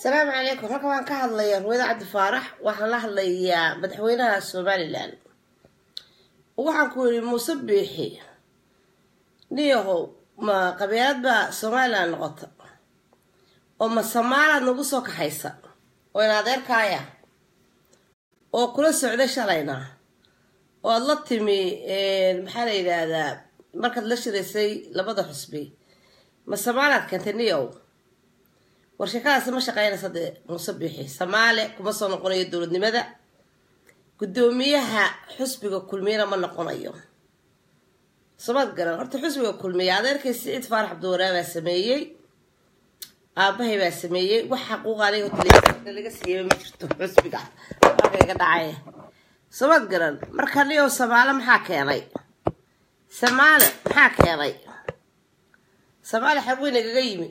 asalaamu calaykum halkan waan ka hadlayaa ruwada cabdi faarax waxaan la hadlayaa madaxweynaha somalilan waxaan ku yidhi muuse biixi niyahow ma qabiilad baa somalilan noqota oo ma samaalaad nagu soo kaxaysa oo in adeerkaaya oo kula socday shalayna oo aada la timi maxaa la yidhaahdaa markaad la shiraysay labada xusbi ma samaalaad keentay niyow war sheekadaasi ma shaqeynaysa dee muuse biixi samaale kuma soo noqonayo dowladnimada guddoomiyaha xusbiga kulmiyana ma noqonayo somaad garan horta xusbiga kulmiya adeerkay siciid faarax cabdiwaraa baa sameeyey aabahay baa sameeyey wax xaquuqa aniga hotelada laga siiyaba ma jirto xusbiga markayga dhacay somaad garan marka niyow samaale maxaa keenay samaale maxaa keenay samaale xaguu nagaga yimi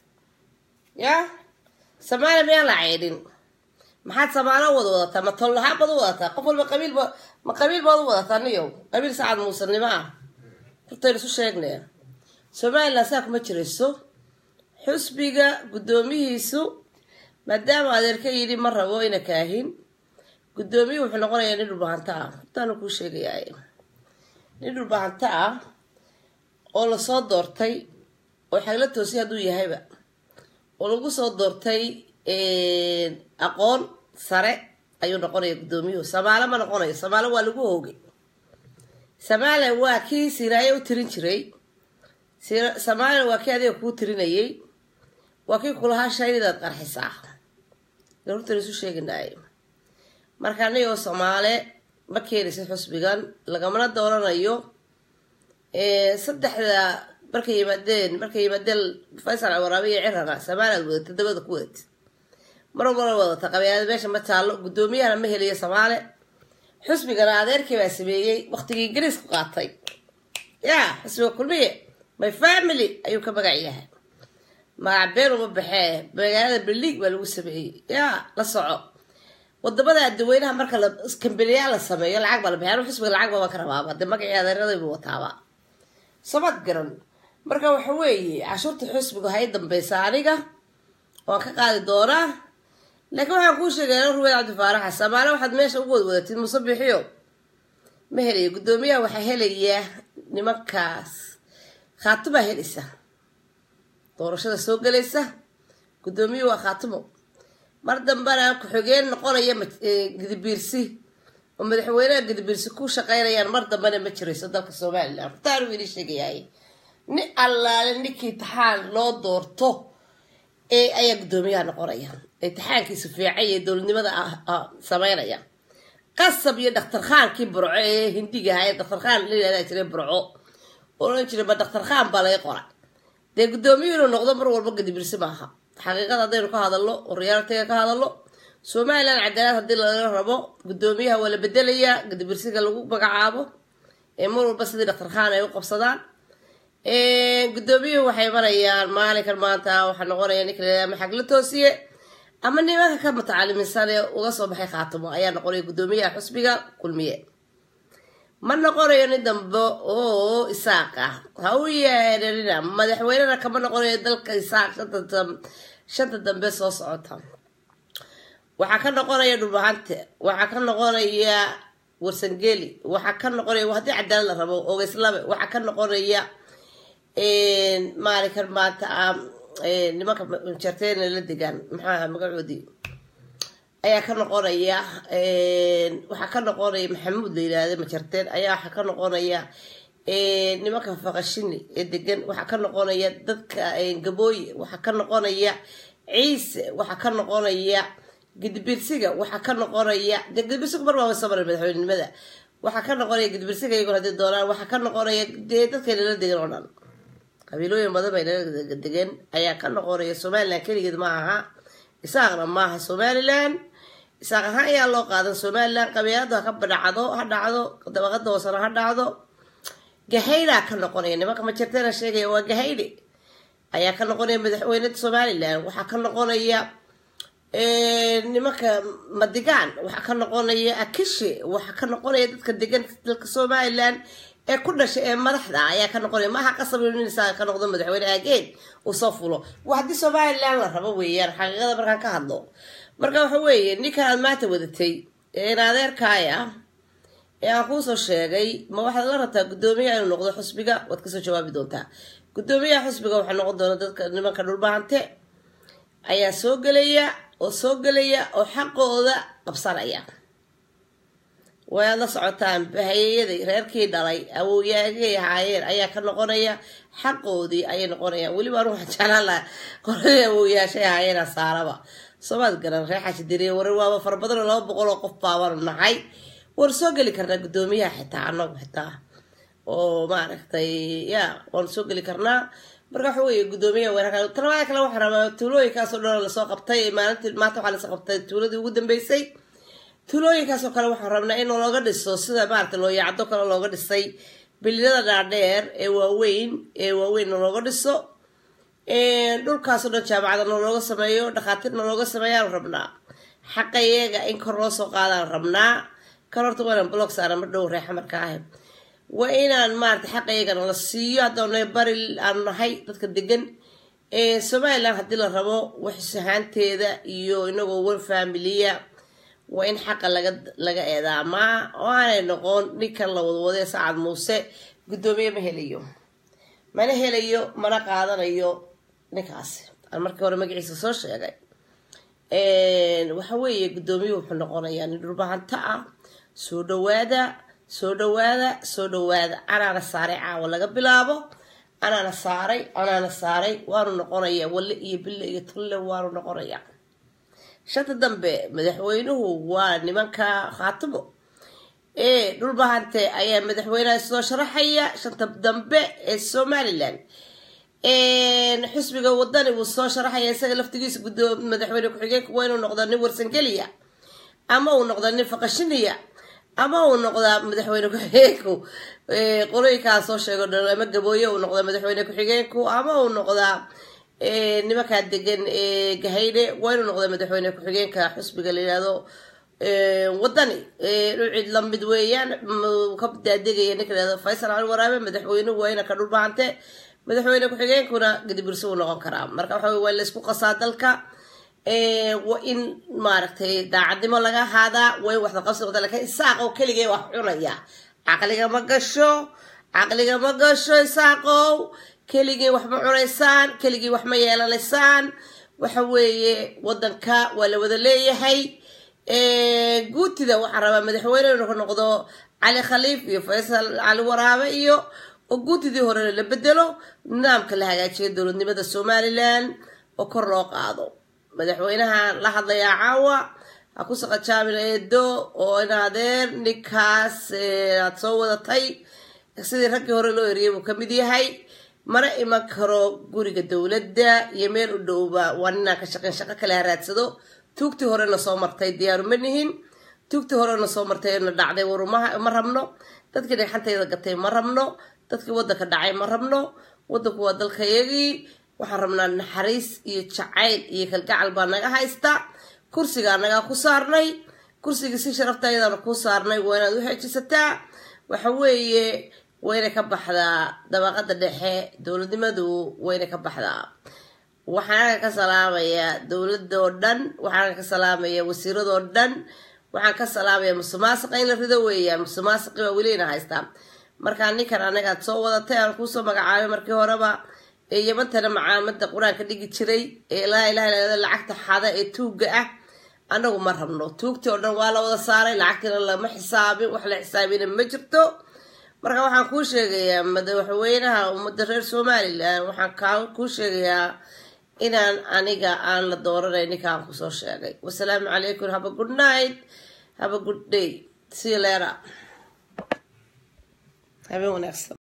ya samaaliya miyaan la ceydhin maxaad samaalo wada wadataa ma tollahaan baad u wadataa qof walba qabiilba ma qabiil baad u wadataa niyow qabiil sacad muusanimo ah hortaynu isu sheegnaya somalilan saa kuma jirayso xusbiga guddoomihiisu maadaama adeerka yidhi ma rabo ina kaahin guddoomiyuhu wuxuu noqonayaa nin dhulbahanta ah hortaanu kuu sheegayaa nin dhulbahanta ah oo lasoo doortay oo xagla toosiy hadduu yahayba oo lagu soo doortay aqoon sare ayuu noqonaya guddoomiyuhu samaale ma noqonayo samaale waa lagu hoogay samaale waa kii siraaye u tirin jiray samaale waa kii adiga kuu tirinayay waa kii kulahaa shaynidaad qarxisaa hortan isu sheeginaay marka anigoo soomaale ma keenaysa xusbigan lagamana dooranayo saddexda markay yimaadeen markay yimaadeen faysal waraabe iyo cirana samaalaad wadata dabada ku wadat mar walbana wadata qabeelada meesha ma taallo guddoomiyahana ma helayo samaale xusbigana adeerkii baa sameeyey waqtigii ingiriisku qaatay ya xusbiga kulmiye my family ayuu ka magac yahay magac been uma baxee magaalada berliig baa lagu sameeyey ya la soco wadamada adaweynaha marka kambaniyaa la sameeyo lacag baa la baxey anu xusbiga lacag baba ka rabaaba dee magacii adeeradaybu wataaba samad garan marka waxa weeye cashuurta xusbiga hay dambeysa aniga waan ka qaadi doonaa laakiin waxaan kuu sheegaya ruweyd cabdi faaraxa samaale waxaad meesha ugu wadwadatid muuse biixiyo ma helayo guddoomiyaha waxaa helaya nimankaas khaatibaa helaysa doorashada soo gelaysa guddoomiyuhu waa khaatimo mar dambena ku-xigeen noqonaya gadibiirsi oo madaxweynaha gadibiirsi ku shaqeynayaan mar dambena ma jirayso dalka somalilan hortaanu idin sheegayahay ni allaale ninkii taxaan loo doorto ee ayaa guddoomiyaha noqonaya imtixaankiisu fiicay ee dowladnimada sameynaya qasab iyo daktar khaankii burco ee hindiga ahaa ee daktar khaan la yihahdaa jiray burco oran jiray ma daktar khaan baa laga qora dee guddoomiyuhu inuu noqdo mar walba gadibirsi maaha xaqiiqada haddaynu ka hadalno oo riyaaltiga ka hadalno somalilan cadaalad haddii laga rabo guddoomiyaha waa la bedelayaa gadibirsiga lagu magacaabo ee mar walba sidii daktar khaan ay u qabsadaan guddoomiyuhu waxay marayaan maalinkan maanta waxaa noqonaya ninka ama xag la toosiye ama nimanka ka mutacalimisan ee uga soo baxay khaatimo ayaa noqonaya guddoomiyaha xusbiga kulmiye ma noqonayo nin dambe oo isaaq ah ha u yeerarina madaxweynena kama noqonayo dalka isaaq shanta dambe soo socota waxaa ka noqonaya dhulbahante waxaa ka noqonaya warsangeli waxaa ka noqonaya haddii cadaalad la rabo ogeyslabe waxaa ka noqonaya maalinkan maanta nimanka jarteena la degaan maxaa magacoodii ayaa ka noqonaya waxaa ka noqonaya maxamuud la yidhaahda majarteen ayaa waxaa ka noqonaya nimanka faqashini ee degan waxaa ka noqonaya dadka gabooye waxaa ka noqonaya ciise waxaa ka noqonaya gidibirsiga waxaa ka noqonaya dee gidibirsigu mar baaba soo maray madaxweynenimada waxaa ka noqonaya gidibirsiga iyagoon haddii doonaan waxaa ka noqonaya dee dadkayna la degan oo dhan qabiilooyin badan bay nala degan ayaa ka noqonaya somalilan keligeed ma aha isaaqna maaha somalilan isaaq ahaan ayaa loo qaadan somalilan qabiiladu ha ka dhacdo ha dhacdo dabaqada hoosena ha dhacdo gahaydaa ka noqonaya nimanka majarteena sheegaya waa gahayde ayaa ka noqonaya madaxweyne somalilan waxaa ka noqonaya nimanka madigaan waxaa ka noqonaya akishe waxaa ka noqonaya dadka degan dalka somalilan ee ku dhashay ee madaxda ayaa ka noqonaya maaha qasab in isaga ka noqdo madaxweyne aageed uu soo fulo waa haddii somalilan la rabo weeyaan xaqiiqada markaan ka hadlo marka waxa weeye ninkan aad maanta wadatay ee in adeerkaaya ee aan kuusoo sheegay ma waxaad la rabtaa guddoomiyaha inuu noqdo xusbiga waad kasoo jawaabi doontaa guddoomiyaha xusbiga waxaa noqon doona dadka nimanka dhulbahante ayaa soo gelaya oo soo gelaya oo xaqooda qabsanaya wayaad la socotaan bahayeyaday reerkii dhalay awowyaagay ahaayeen ayaa ka noqonaya xaqoodii ayay noqonayaan weliba anu waxaan jeclaan laha qoladii awowyaashay ahaayeen saaraba soomaad garan reer xashidiriye warar waaba fara badan oo laba boqol oo qof baabaanu nahay waan soo geli karnaa guddoomiyaha xitaa anagu xitaa oo maaragtay ya waanu soo geli karnaa marka waxa weeye guddoomiyaha weerarka talabaada kale waxaa rabaa tuulooyinkaasoo dhan lasoo qabtay maalintii maanta waxaa lasoo qabtay tuuladii ugu dambeysay tuulooyinkaasoo kale waxaan rabnaa in looga dhiso sida maarata looyacdo kale looga dhisay bililada dhaadheer ee waaweyn ee waaweynna looga dhiso dhulkaasoo dhan jaamacadana looga sameeyo dhakhaatiirna looga sameeyaan rabnaa xaqa iyaga in kor loo soo qaadaan rabnaa kan horta waanaan blog saara mar dhow reexa marka ahay waa inaan maarata xaqa iyagana la siiyo haddaana bari aanu nahay dadka degan somalilan haddii la rabo waxsahaanteeda iyo inagoo wan familiya waa in xaqa laga laga eedaamaa oo aanay noqon ninkan la wadwadee sacad muuse guddoomiye ma helayo mana helayo mana qaadanayo ninkaasi aan markii hore magaciisa soo sheegay waxa weeye guddoomiyuhu wuxuu noqonayaa nin dhulbahanto ah soo dhawaada soo dhawaada soo dhawaada anaana saaray caawa laga bilaabo anaana saaray anaana saaray waanu noqonayaa walle iyo bille iyo tulle waanu noqonayaa shanta dambe madaxweynuhu waa nimanka khaatimo ee dhulbahante ayaa madaxweynaha soo sharaxaya shanta dambe ee somalilan xusbiga wadani wuu soo sharaxaya isaga laftigiisa gudoo madaxweyne ku-xigeenka waa inuu noqdaa nin warsangeliya ama uu noqdaa nin faqashiniya ama uu noqdaa madaxweyne ku-xigeenku qolooyinkaa soo sheego ama gabooye uu noqdaa madaxweyne ku-xigeenku ama uu noqdaa nimankaa degan gahayne waa inuu noqdaa madaxweyne ku-xigeenka xusbiga la yihahdo wadani dhucid lamid weeyaan ka daadegaya ninka lahado faysal cali waraabe madaxweynuhu waa ina ka dhulbahante madaxweyne ku-xigeenkuna gadibursi uu noqon karaa marka waxa wey waa laysku qasaa dalka waa in maaragtay daacadnimo laga ahaadaa waa in waxda qabsi wada lakin isaaqow keligee wax cunaya caqliga ma gasho caqliga ma gasho isaaqow keligii wax ma cunaysaan keligii wax ma yeelanaysaan waxa weeye wadanka waa la wada leeyahay guutida waxaa rabaa madaxweyne inuu ka noqdo cali khaliif iyo faysal cali waraabe iyo oo guutidii horena la bedelo nidaamka la hagaajiyo dowladnimada somalilan oo kor loo qaado madaxweynaha la hadlayaa caawa ha ku saqajaabin eedo oo in adeer ninkaas aad soo wadatay sidii raggii hore loo eriyay buu kamid yahay mana iman karo guriga dowladda iyo meel u dhowba waa ninaan ka shaqeyn shaqo kale haraadsado tuugtii horena soo martay diyaaru ma nihin tuugtii horena soo martay na dhacday warumaha ma rabno dadkii dhagxantayda gatay ma rabno dadkii wadanka dhacay ma rabno wadanku waa dalkayagii waxaan rabnaa naxariis iyo jacayl iyo kalgacal baa naga haysta kursigaa nagaa ku saarnay kursigii si sharafta ayadaana ku saarnay waa inaad u xeejisataa waxa weeye wayna ka baxdaa dabaqada dhexe dowladnimadu wayna ka baxdaa waxaan ka salaamayaa dowladoo dhan waxaan ka salaamaya wasiiradoo dhan waxaan ka salaamaya musumaasiqa in la rido weeyaan musumaasiqi baa welina haystaa markaa ninkan anagaad soo wadatay aan kuusoo magacaabay markii horeba ee yamantana macaamada qur-aanka dhigi jiray ee laa ilaha illa lacagta xada ee tuugga ah anagu ma rabno tuugtii oo dhan waa la wada saaray lacagtiina lama xisaabin wax la xisaabina ma jirto marka waxaan kuu sheegayaa madaxweynaha ummadda reer somalilan waxaan kaa kuu sheegayaa inaan aniga aan la dooranay ninkaan kusoo sheegay wasalaamu calaykum haba good night haba good day see you later habeen wanaagsan